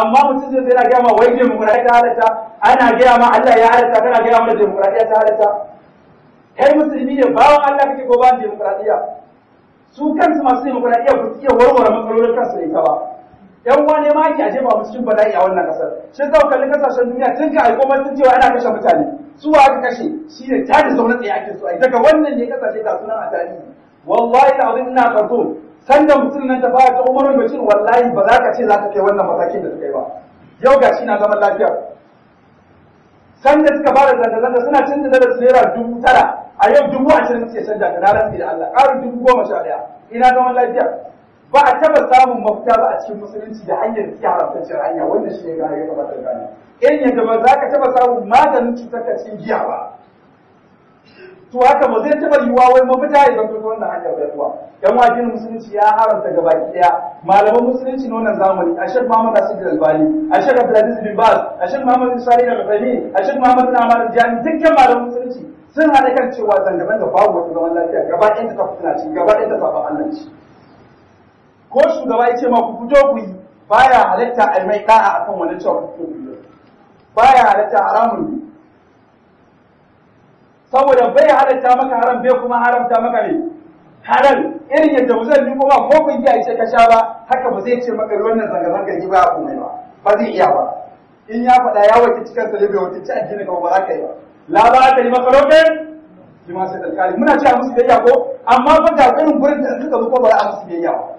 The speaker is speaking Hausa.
amma mutum zai zai na gaya ma wai demokuraɗiyya ta halatta ana gaya ma Allah ya halatta kana gaya mana demokuraɗiyya ta halatta kai musulmi ne bawan Allah kake ko ba demokuraɗiyya su kansu masu demokuraɗiyya ba su iya warware matsalolin kansu da ita ba yan wane ma ake aje ba cikin bala'i a wannan kasar shi zau kalli kasashen duniya tun ka aiko man tun cewa ana kashe mutane su wa aka kashe shi ne ta da zaune tsaye ake so ai daga wannan ne kasashe ga sunan a tarihi wallahi da abin ina karto sanda mutum nan ta fara ta umarin bashir wallahi ba za ka ce za ka kai wannan matakin da suka yi ba yau ga shi na zaman lafiya sanda suka fara zanga-zanga suna canza da su naira dubu tara a yau dubu ashirin suke canja ta na rantsi da Allah ƙarin dubu goma sha ɗaya ina zaman lafiya ba a taba samun mafita ba a cikin musulunci da hanyar da ke haramtacciyar hanya wanda shi ne gane ya kamata gane in yadda ba za ka taba samun maganin cutar ka cikin giya ba to haka ba zai taba yiwuwa wai mafita ya zanto ta wannan hanyar bai kuwa yan wajen musulunci ya haramta gabaki daya malaman musulunci na wannan zamani a shek muhammad asir albani a shek abdulaziz bin baz a shek muhammad bin salih al-fahmi a shek muhammad bin amar jami dukkan malaman musulunci sun haɗa kan cewa zanga-zanga babu wata zaman lafiya gaba ɗaya ta fitina ce gaba ɗaya ta saba Allah ce ko shugaba ya ce ma ku fito ku yi baya halatta a mai da'a akan wani cewa ku fito ku yi baya halatta haramun ne saboda bai halatta maka haram bai kuma haramta maka ne halal irin yadda ba zai yi kuma ko kun yi ce ka sha ba haka ba zai ce maka wannan zanga-zanga yi ba komai ba ba zai iya ba in ya faɗa ya wakilci cikin sa bai wakilci addini ka ba za ka yi ba la ba ta yi maka lokacin shi ma sai alkali muna cewa musu biyayya ko amma fa ga irin gurin da suka zo ko ba a musu biyayya ba